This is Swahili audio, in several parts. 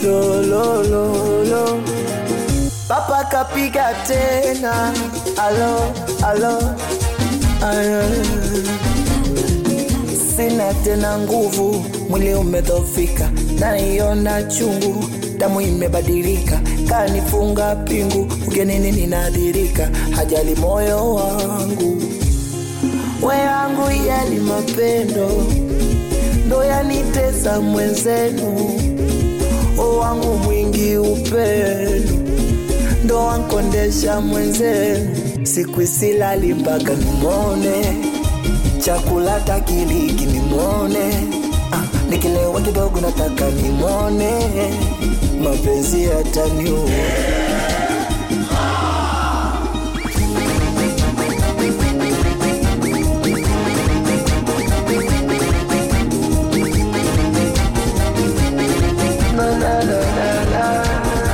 lo, lo, lo, lo. Papa kapiga tena, alo, alo, alo. Sina tena nguvu, mwili umedhofika, naiona chungu, damu imebadilika, kanifunga pingu, ugenini ninadhirika, hajali moyo wangu, we yangu yali mapendo, ndo yanitesa mwenzenu, o wangu mwingi upendo, ndo wankondesha mwenzenu, siku isilali mpaka nimone chakula takiliki nimwone ah, nikilewa kidogo nataka nimwone mapenzi yataniua La, la, la, la, la.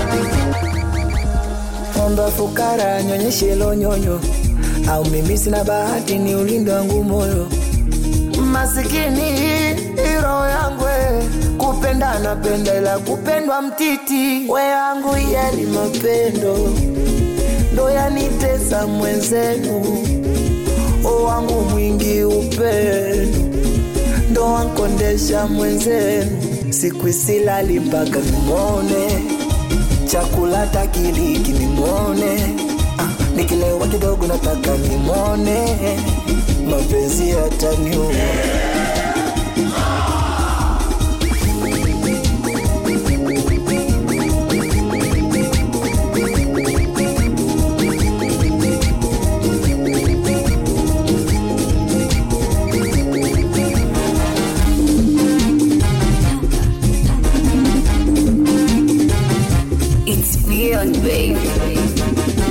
Omba fukara nyonyeshe lo nyonyo, au mimi sina bahati ni ulindo wangu moyo masikini hiro yangu we, kupenda napenda ila kupendwa mtiti we yangu yali mapendo ndo yanitesa mwenzenu o wangu mwingi upendo ndo wankondesha mwenzenu siku isilali mpaka nimwone chakula takiliki nimwone ah, nikilewa kidogo nataka nimwone mapenzi yataniua It's beyond, baby.